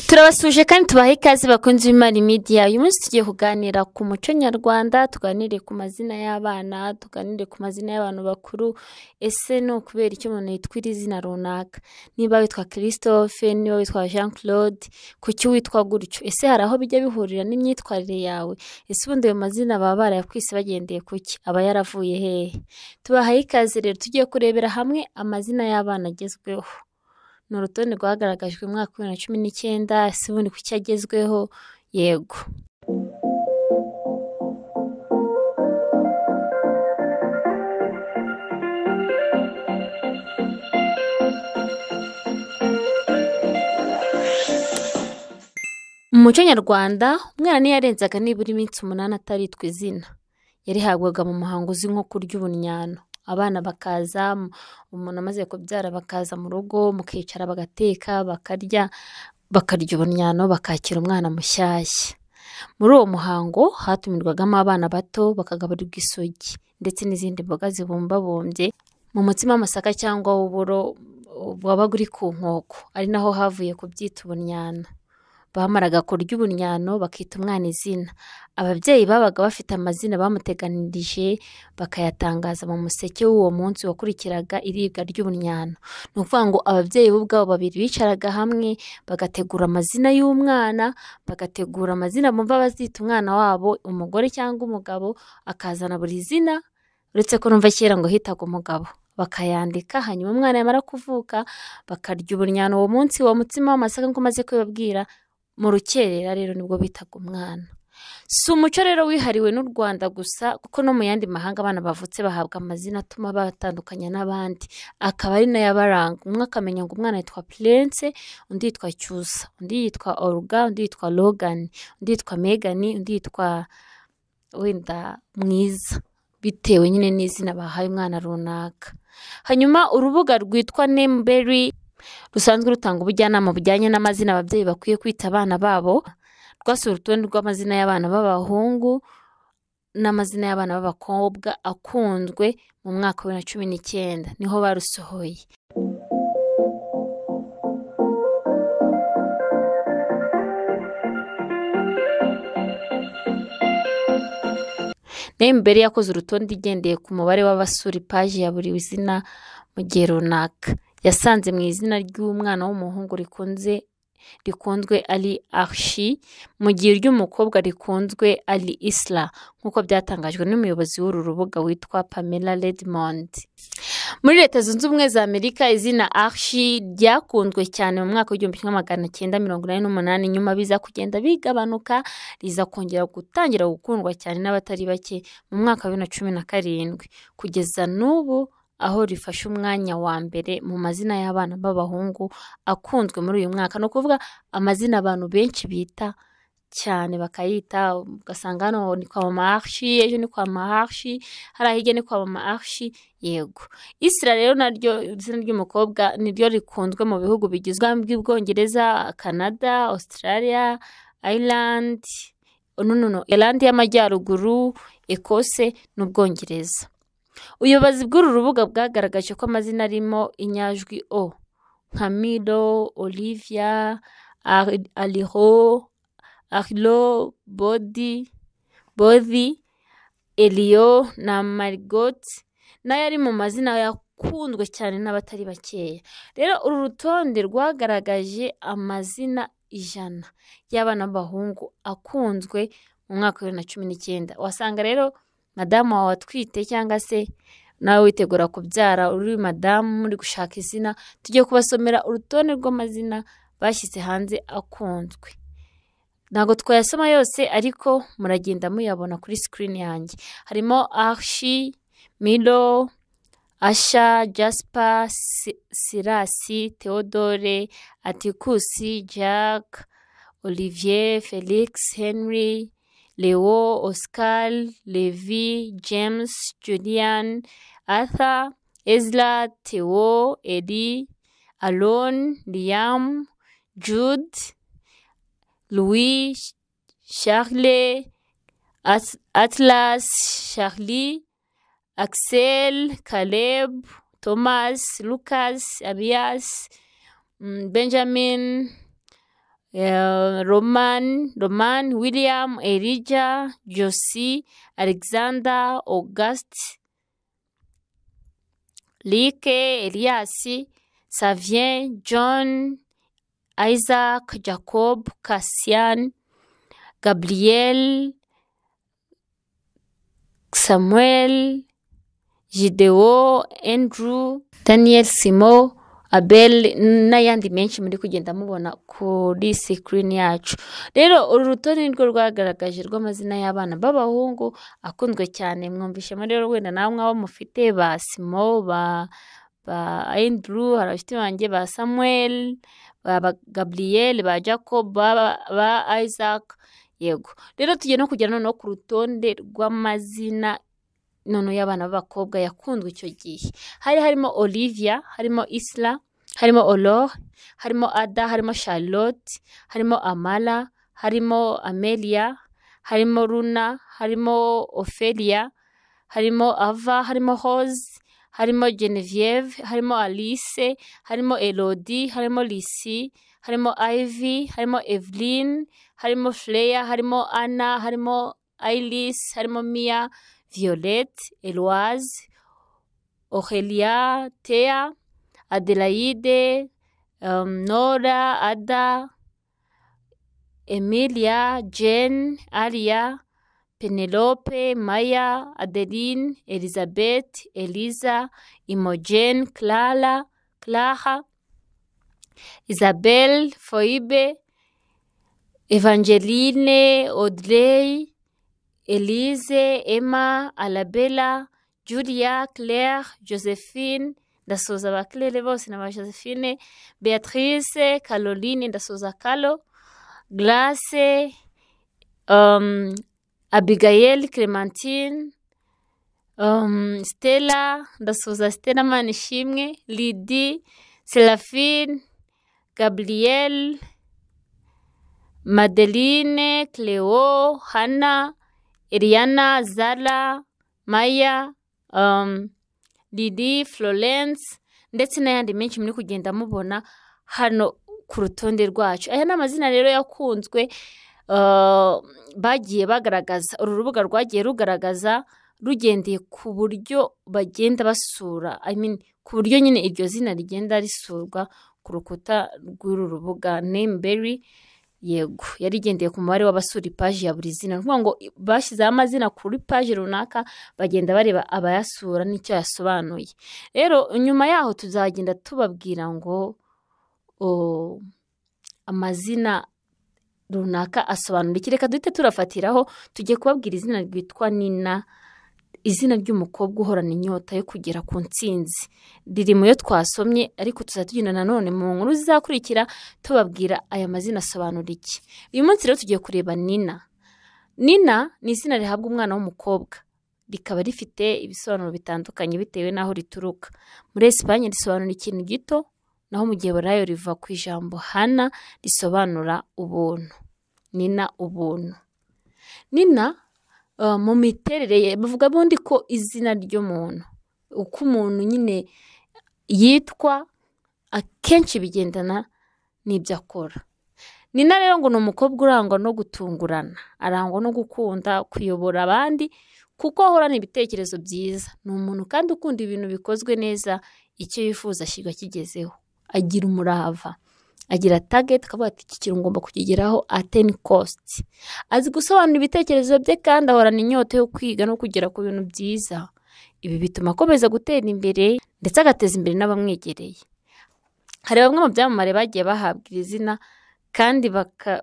turabasuje kandi tubahe ikaze bakunze imana imidiya uyu munsi tugiye kuganira ku muco nyarwanda tuganire ku mazina y'abana tuganire ku mazina y'abantu bakuru ese ni ukubera icyo umuntu yitwira izina runaka niba witwa christophe niba witwa jean claude kuki witwa gutyo ese hari aho bijya bihurira n'imyitwarire yawe ese ubundi ayo mazina baba barayakwise bagendeye kuki aba yaravuye hehe tubahaye ikaze rero tugiye kurebera hamwe amazina y'abana agezweho ni urutonde rwagaragajwe mu mwaka wa bibiri na cumi n'icyenda ese ubundi kuki agezweho yego mu muco nyarwanda umwana niyo yarenzaga nibura iminsi umunani ataritwa izina yarihabwaga mu muhango uzwi nko kurya ubunnyano abana bakaza umuntu amaze kubyara bakaza mu rugo mukicara bagateka bakarya bakarya ubunnyano bakakira umwana mushyashya muri uwo muhango hatumirwagamo abana bato bakagaburirwa isogi ndetse n'izindi mboga zibumbabumbye mu mutsima w'amasaka cyangwa w'uburo wabaga uri ku nkoko ari naho havuye kubyita ubunnyano bamaraga kurya ubunnyano bakita umwana izina ababyeyi babaga bafite amazina bamuteganirije bakayatangaza mu museke w'uwo munsi wakurikiraga iribwa ry'ubunnyano ni ukuvuga ngo ababyeyi bo ubwabo babiri bicaraga hamwe bagategura amazina y'umwana bagategura amazina bumva bazita umwana wabo umugore cyangwa umugabo akazana buri zina uretse ko numva kera ngo hitaga umugabo bakayandika hanyuma umwana yamara kuvuka bakarya ubunnyano uwo munsi uwo mutsima w'amasaka nk'uko umaze kubibabwira mu rukerera rero nibwo bitaga umwana si umuco rero wihariwe n'u rwanda gusa kuko no mu yandi mahanga abana bavutse bahabwa amazina atuma batandukanya n'abandi akaba ari nayo abaranga umwe akamenya ngo umwana yitwa purense undi yitwa cyusa undi yitwa oruga undi yitwa rogani undi yitwa megani undi yitwa wenda mwiza bitewe nyine n'izina bahaye umwana runaka hanyuma urubuga rwitwa nemuberi rusanzwe rutanga ubujyanama bujyanye n'amazina ababyeyi bakwiye kwita abana babo rwasuye urutonde rw'amazina y'abana b'abahungu n'amazina y'abana b'abakobwa akunzwe mu mwaka wa bibiri na cumi n'icyenda niho barusohoye nayo imbere yakoze urutonde igendeye ku mubare w'abasura ipaji ya buri zina mu gihe runaka yasanze mu izina ry'umwana w'umuhungu rikunze rikunzwe ari arshi mu gihe iry'umukobwa rikunzwe ari isla nk'uko byatangajwe n'umuyobozi w'uru rubuga witwa pamela redmond muri leta zunze ubumwe za amerika izina arshi ryakunzwe cyane mu mwaka w'igihumbi kimwe magana cyenda mirongo inani n'umunani nyuma biza kugenda bigabanuka riza kongera gutangira gukundwa cyane n'abatari bake mu mwaka wa bibiri na cumi na karindwi kugeza n'ubu aho rifashe umwanya wa mbere mu mazina y'abana b'abahungu akunzwe muri uyu mwaka ni ukuvuga amazina abantu benshi bita cyane bakayita ugasanga hano ni kwa mama arshi ejo ni kwa mama arshi hariya hirya ni kwa mama arshi yego isira rero naryo izina ry'umukobwa niryo rikunzwe mu bihugu bigizwe bw'ubwongereza canada australia ireland nonono ireland y'amajyaruguru ekose n'ubwongereza ubuyobozi bw'uru rubuga bwagaragaje ko amazina arimo inyajwi o nka miro olivia ariho arilo bodi bodi eliyo na marigoti nayo ari mu mazina yakunzwe cyane n'abatari bakeya rero uru rutonde rwagaragaje amazina ijana y'abana b'abahungu akunzwe mu mwaka wa bibiri na cumi n'icyenda wasanga rero madamu wawe atwite cyangwa se nawe witegura kubyara uri madamu muri gushaka izina tujye kubasomera urutonde rw'amazina bashyize hanze akunzwe ntabwo twayasoma yose ariko muragenda muyabona kuri sikirini yanjye harimo arshi miro asha jaspa sirasi teodore atikusi jack olivier felix henry leo oscar levi james julian arthur ezra theo edi alon liam jude louis charles atlas charlie axel caleb thomas lucas abias benjamin eh, roman roman william elija josi alexander august rike elias savien john isaac jacob cassian gabriel samuel Gidewo, Andrew, Daniel Simo, Abel n'ayandi menshi muri kugenda mubona kuri sikirini yacu rero uru rutonde nirwo rwagaragaje rw'amazina y'abana b'abahungu akunzwe cyane mwumvishemo rero wenda nawe mwaba mufite ba simo ba ba Andrew hari abashyitsi banjye ba samuel ba ba gabriel ba jacob ba ba isaac yego rero tujya no kujya noneho ku rutonde rw'amazina noneho y'abana b'abakobwa yakunzwe icyo gihe hari harimo olivia harimo isla harimo olore harimo ada harimo charlotte harimo amara harimo amelia harimo runa harimo ophelia harimo ava harimo hose harimo genevieve harimo alice harimo elodi harimo lisi harimo ivy harimo evelyn harimo freya harimo anna harimo iris harimo mia Violette, Eloise, Aurelia, Thea, Adelaide, um, Nora, Ada, Emilia, Jane, Aria, Penelope, Maya, Adeline, Elizabeth, Eliza, Imogen, Clara, Clara, Isabel, Foibe, Evangeline, Audrey, Elise, Emma, Alabella, Julia, Claire, Josephine, ndasoza ba Claire bose na ba Josephine, Beatrice, Caroline, ndasoza Calo, Grace, um, Abigail, Clementine, um, Stella, ndasoza Stella Manishimwe, Lydie, Seraphine, Gabrielle, Madeline, Cleo, Hannah, Eliana, Zara, Maya, um, Didi, Florence ndetse n'ayandi menshi muri kugenda mubona hano ku rutonde rwacu. Aya ni amazina rero yakunzwe uh, bagiye bagaragaza, uru rubuga rwagiye rugaragaza rugendeye ku buryo bagenda basura, I mean, ku buryo nyine iryo zina rigenda risurwa ku rukuta rw'uru rubuga Nameberry. yego yari igendeye ku mubare w'abasura ipaji ya buri zina ni ukuvuga ngo bashyizeho amazina kuri paji runaka bagenda bareba abayasura n'icyo yasobanuye rero nyuma yaho tuzagenda tubabwira ngo o, amazina runaka asobanura iki reka duhite turafatiraho tugiye kubabwira izina ryitwa nina izina ry'umukobwa uhorana inyota yo kugera ku ntsinzi riri mu yo twasomye ariko tuzajya tugenda nanone mu nkuru zizakurikira tubabwira aya mazina asobanura iki uyu munsi rero tugiye kureba nina nina ni izina rihabwa umwana w'umukobwa rikaba rifite ibisobanuro bitandukanye bitewe n'aho rituruka muri esipanye risobanura ikintu gito naho mu gihe burayo riva ku ijambo hana risobanura ubuntu nina ubuntu nina mu miterere ye bavuga ubundi ko izina ry'umuntu uko umuntu nyine yitwa akenshi bigendana n'ibyo akora nina rero ngo ni umukobwa urangwa no gutungurana arangwa no gukunda kuyobora abandi kuko ahorana ibitekerezo byiza ni umuntu kandi ukunda ibintu bikozwe neza icyo yifuza ashyirwa kigezeho agira umurava agira tageti akavuga ati iki kintu ngomba kukigeraho ateni kositi azi gusobanura ibitekerezo bye kandi ahorana inyota yo kwiga no kugera ku bintu byiza ibi bituma akomeza gutera imbere ndetse agateza imbere n'abamwegereye hari bamwe mu byamamare bagiye bahabwa iri zina kandi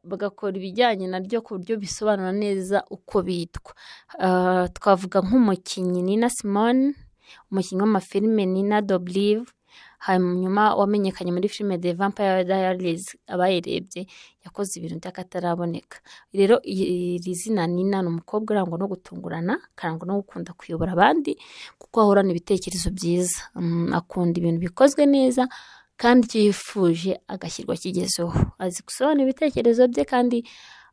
bagakora ibijyanye naryo ku buryo bisobanura neza uko bitwa twavuga nk'umukinnyi nina simone umukinnyi w'amafilime nina doburive hanyuma wamenyekanye muri filime de vampire diaries abayirebye yakoze ibintu by'akataraboneka rero iri zina nina ni umukobwa urangwa no gutungurana akarangwa no gukunda kuyobora abandi kuko ahorana ibitekerezo byiza akunda ibintu bikozwe neza kandi icyo yifuje agashyirwa kigezeho azi gusobanura ibitekerezo bye kandi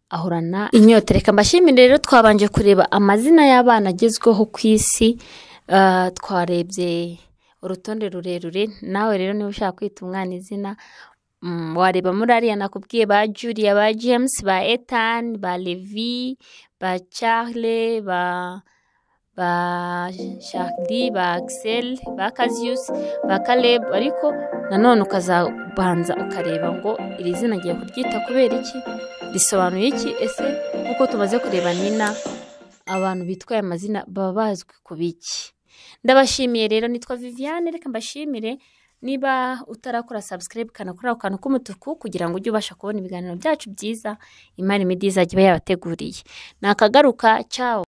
ahorana inyota reka mbashimire rero twabanje kureba amazina y'abana agezweho ku isi twarebye urutonde rurerure nawe rero niba ushaka kwita umwana izina Mm, wareba muri ariya nakubwiye ba julia ba james ba ethan ba levi ba charle ba ba shardi ba axel ba kazius ba caleb ariko nanone ukazabanza ukareba ngo iri zina ngiye kuryita kubera iki risobanuye iki ese nk'uko tumaze kureba nina abantu bitwaye amazina baba bazwi ku biki ndabashimiye rero nitwa viviane reka mbashimire niba utarakora subscribe kanakora ako kantu k'umutuku kugira ngo ujye ubasha kubona ibiganiro byacu byiza imari midi izajya iba yabateguriye ni akagaruka cyawo